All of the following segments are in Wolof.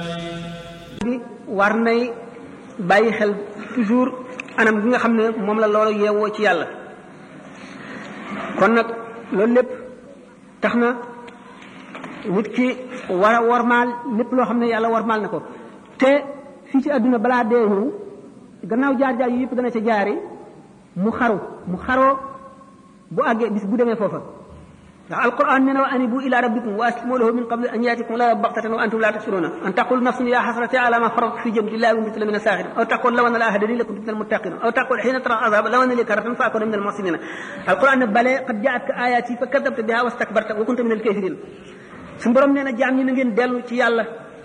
bi war nay bàyyi xel toujours anam bi nga xam ne moom la loolu yeewoo ci yàlla kon nag loolu lépp tax na nit ki war a warmaal lépp loo xam ne yàlla warmaal na ko te fii ci àdduna balaa dee ñëw gannaaw jaar jaar yu yëpp dana ca jaari mu xaru mu xaroo bu àggee bis bu demee foofa ndax alquran nee na wa anibu ila rabbikum wa aslimu lahu min qabli an yaatikum la baxtatan wa antum la tashuruna an taqul nafsun ya xasrati ala ma farat fi jëm lillahi wa mitla min asaaxirin aw taqul law anna la hadani lakuntu min almuttaqin aw taqul xiina tara azaba law anna li karatan fa akuna min almuhsinina alquran ne bale qad jaatka ayati fa kadabta biha wastakbarta wa kunta min alkafirin suñu borom nee na jaam ñi na ngeen dellu ci yàlla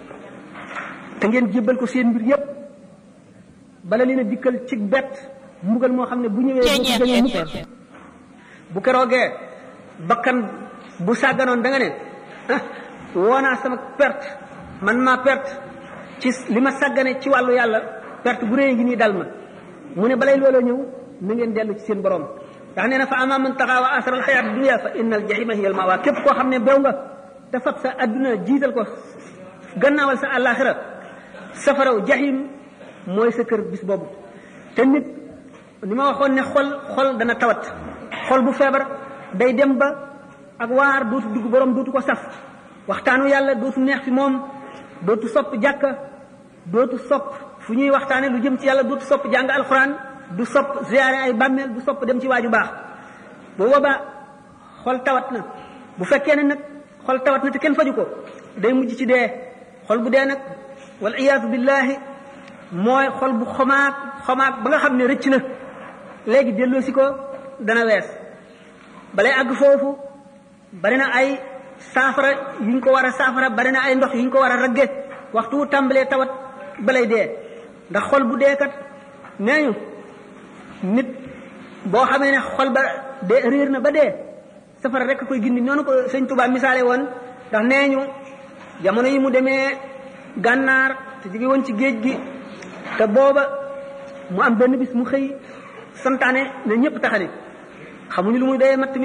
te ngeen jébbal ko seen mbir yépp bala leen a dikkal ci bett mbugal moo xam ne bu ñëwee doo ci gën mukk bu keroogee bakkan bu sàgganoon da nga ne ah woonaa sama perte man maa perte ci li ma sàggane ci wàllu yàlla perte bu réy ngi nii dal ma mu ne balay looloo ñëw na ngeen dellu ci seen borom ndax nee na fa ama man taxaa wa asara alxayaat dunia fa inna aljahima hiya almawa képp koo xam ne bew nga te fab sa adduna jiital ko gannaawal sa àllaaxira safaraw jahim mooy sa kër bis boobu te nit ni ma waxoon ne xol xol dana tawat xol bu feebar day dem ba ak waar dootu dugg borom dootu ko saf waxtaanu yàlla dootu neex fi moom dootu sopp jàkka dootu sopp fu ñuy waxtaane lu jëm ci yàlla dootu sopp jàng alxuraan du sopp ziyaare ay bàmmeel du sopp dem ci waaju baax bu boobaa xol tawat na bu fekkee ne nag xol tawat na te kenn faju ko day mujj ci dee xol bu dee nag wal iyaadu billahi mooy xol bu xomaag xomaag ba nga xam ne rëcc na léegi delloosi ko dana wees balay àgg foofu bari na ay saafara yuñ ko war a saafara bari na ay ndox yuñ ko war a ragge waxtu wu tàmbalee tawat balay dee ndax xol bu dee kat nee ñu nit boo xamee ne xol ba dee réer na ba dee safara rek koy gindi noonu ko sëñ Tuubaa misaale woon ndax nee ñu jamono yi mu demee gànnaar te jóge woon ci géej gi te booba mu am benn bis mu xëy santaane ne ñëpp taxani xamuñu lu muy doyee matt mi